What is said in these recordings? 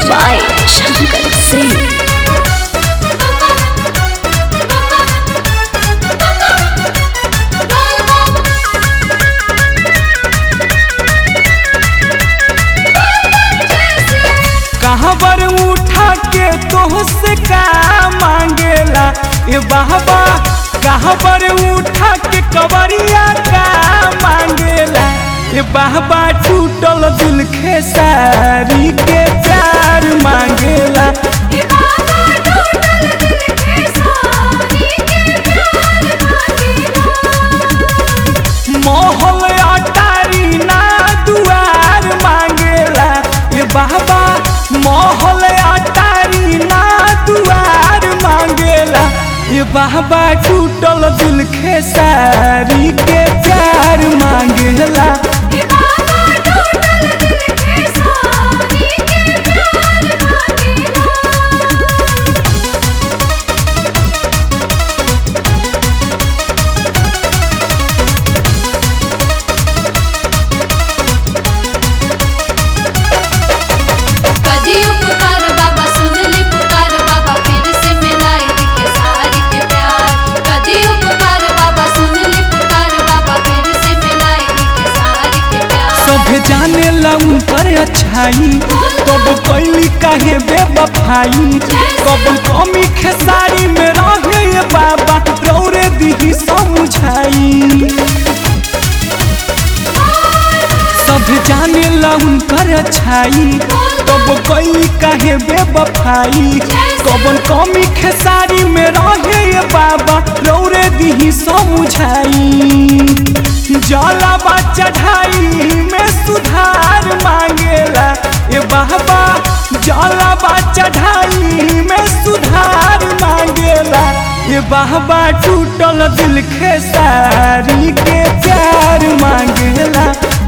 by Shankar Singh. कहबर उठा के तोहसे का मांगेला ए बाबा कहबर उठा के कबरिया का मांगेला ए बाबा टूटल दिल खेसारी के प्यार मांगेला मोहल अटारी ना दुआर मांगेला ए बाबा मोहल अटारी ना दुआर मांगेला ए बाबा टूटल दिल खेसारी के प्यार मांगेला कजियो पुकार बाबा सुन ली पुकार बाबा फिर से मिलाई दिखे सारी के प्यार कजियो पुकार बाबा सुन ली पुकार बाबा फिर से मिलाई दिखे सारी के प्यार सब जाने लऊ पर अच्छाई कब कैली काहे बेबफाई कब कमी खेसारी में रहे ये बाबा रौरे दिही समझाई सब जाने लऊ पर अच्छाई कब कैली काहे बेबफाई कबन कमी खेसारी में रहे ये बाबा रौरे दिही समझाई जलावा चढ़ाई में सुधार मांगेला ए बाबा जलावा चढ़ाई में सुधार मांगेला ए बाबा टूटल दिल खेसारी के प्यार मांगेला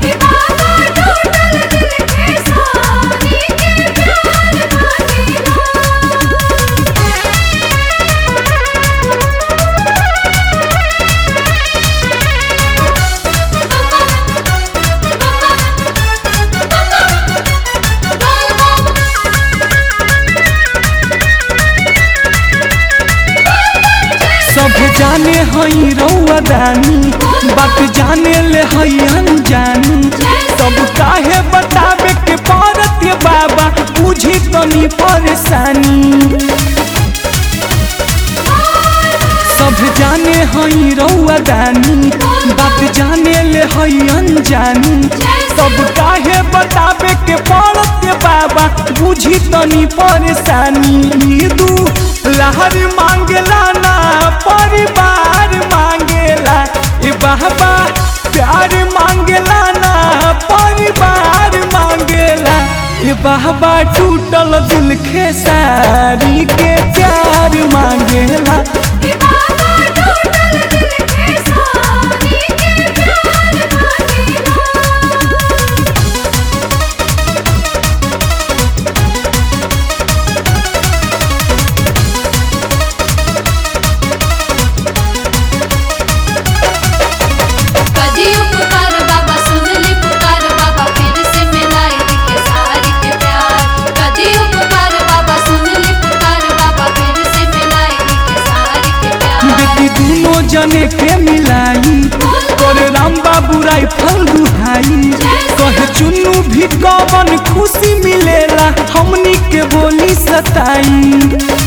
सब जाने हई रउआ दानी बात जाने ले हई अनजानी सब काहे बतावे के पड़त ये बाबा बुझी तनी परेशानी सब जाने हई रउआ दानी बात जाने ले हई अनजानी सब काहे बतावे के पड़त ये बाबा बुझी तनी परेशानी दू लहर मांगेला ना परिवार मांगेला ए बाबा प्यार मांगेला ना परिवार मांगेला ए बाबा टूटल दिल खेसारी के प्यार मांगेला कजियो पुकार बाबा सुन ली पुकार बाबा फिर से मिलाई दिखे सारी के प्यार कजियो पुकार बाबा सुन ली पुकार बाबा फिर से मिलाई दिखे सारी के प्यार बेटी दोनों जने के मिलाई करे राम बाबू राय फल दुहाई कहे चुन्नू भी कवन खुशी मिलेला हमनी के बोली सताई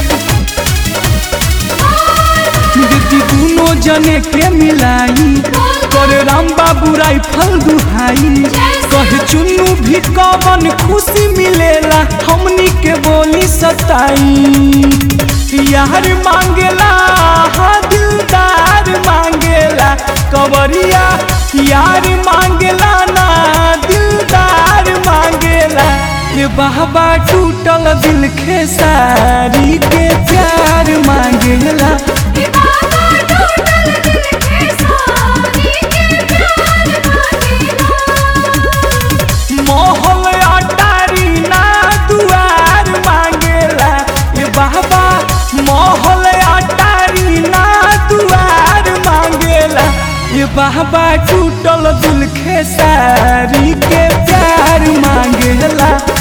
बेटी दोनों जने के मिलाई करे राम बाबू राय फल दुहाई कहे चुन्नू भी कवन खुशी मिलेला हमनी के बोली सताई यार मांगेला हाँ दिलदार मांगेला कवरिया यार मांगेला ना दिलदार मांगेला ये बाबा टूटल दिल खेसारी के प्यार मांगेला मोहल अटारी ना दुआर मांगेला ए बाबा मोहल अटारी ना दुआर मांगेला ए बाबा टूटल दिल खेसारी के प्यार मांगेला